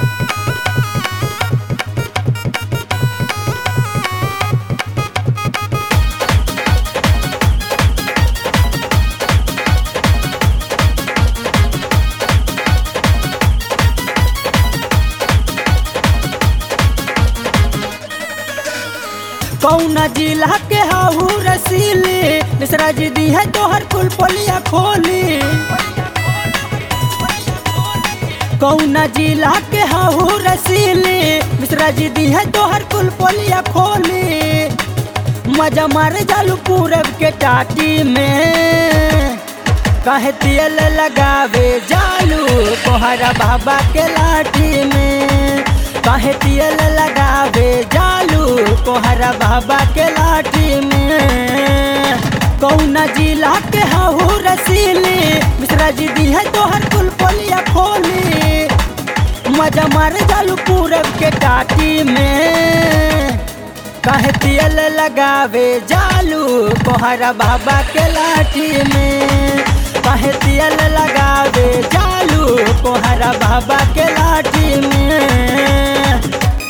कौना जिला के हाहू रसीली मिश्रा जी दी है तोहर कुल पोलिया खोली कौना जिला के हाहू रसीली मिश्रा जी दी है तोहर कुल पोलिया खोली मजा मार जालू पूरब के टाटी में कहे तेल लगावे जालू कोहरा बाबा के लाठी में कहे तेल लगावे जालू कोहरा बाबा के लाठी में कौना जिला के हाहू रसीली मिश्रा जी दी है तोहर कुल पोलिया खोली मजा मार जालू पूरब के टाटी में कहे तेल लगावे जालू कोहरा बाबा के लाठी में कहे तेल लगावे जालू कोहरा बाबा के लाठी में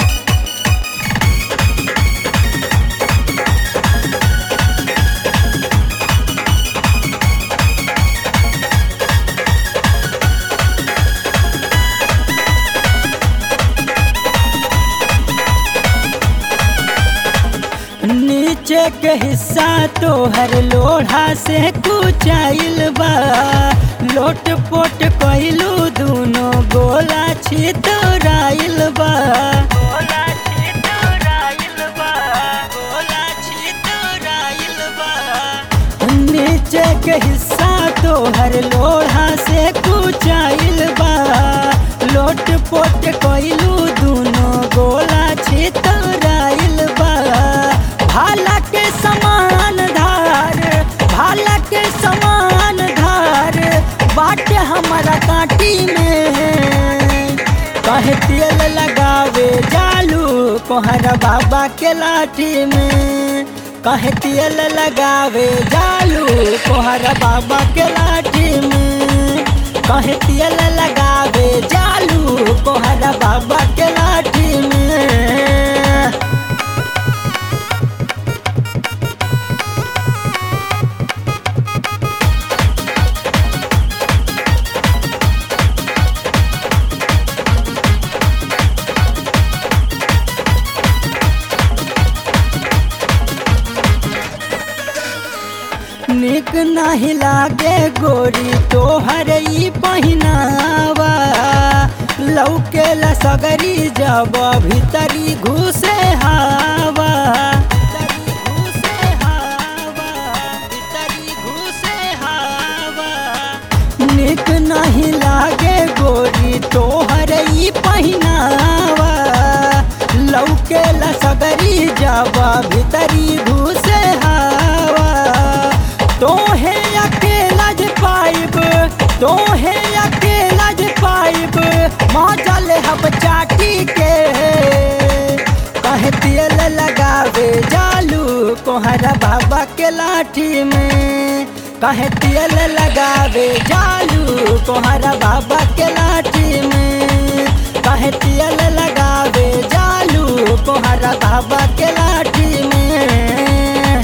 नीचे के हिस्सा तोहर लोढ़ा से कुचाइल बा लोट पोट कइलू दूनो गोला छितराइल बा गोला छितराइल बा गोला छितराइल बा नीचे के हिस्सा तोहर लोढ़ा से कुचाइल बा लोट पोट कइलू दूनो गोला छितराइल बा भाला के समान धार भाला के समान धार बाटे हमारा काटी में कहे तेल लगावे जालू कोहरा बाबा के लाठी में कहे तेल लगावे जालू कोहरा बाबा के लाठी में कहे तेल लगावे जालू कोहरा बाबा के लाठी में निक नहीं लागे गोरी तोहर ई पहिनावा लौके सगरी जब भीतरी घुसे हावा भीतरी घुसे हावा, भीतरी घुसे हावा। निक नहीं लागे गोरी तोहर ई पहिनावा लौके सगरी जब भीतरी घुसे हावा तोहे अकेला जे पाइब तोहे अकेला जे पाइब मौजल हब चाटी के कहे तेल लगावे जालू कोहरा बाबा के लाठी में कहे तेल लगावे जालू कोहरा बाबा के लाठी में कहे तेल लगावे जालू कोहरा बाबा के लाठी में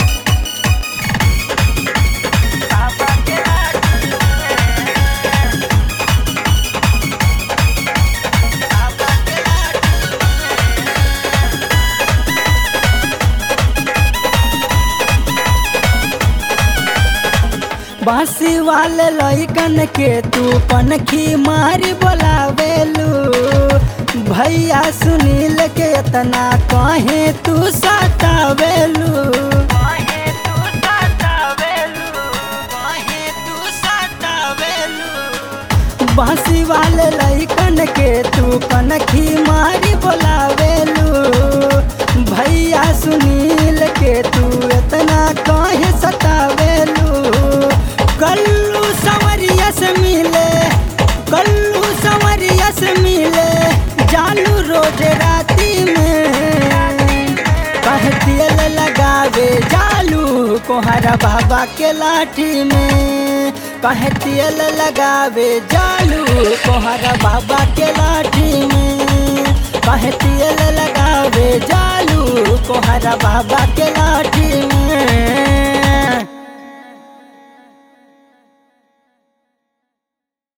बांसी वाले लइकन के तू पनखी मारी बोलावेलू भैया सुनील के इतना कहे तू सतावेलू बांसी वाले लइकन के तू कनखी मारी बोलावेलू भैया सुनील के तू इतना कहे सतावेलू कल्लू संवरिया से मिले कल्लू संवरिया से मिले जालू रोज राती में कहे तेल लगावे जालू कोहरा बाबा के लाठी में कहे तेल लगावे जालू कोहरा बाबा के लाठी में कहे तेल लगावे जालू कोहरा बाबा के लाठी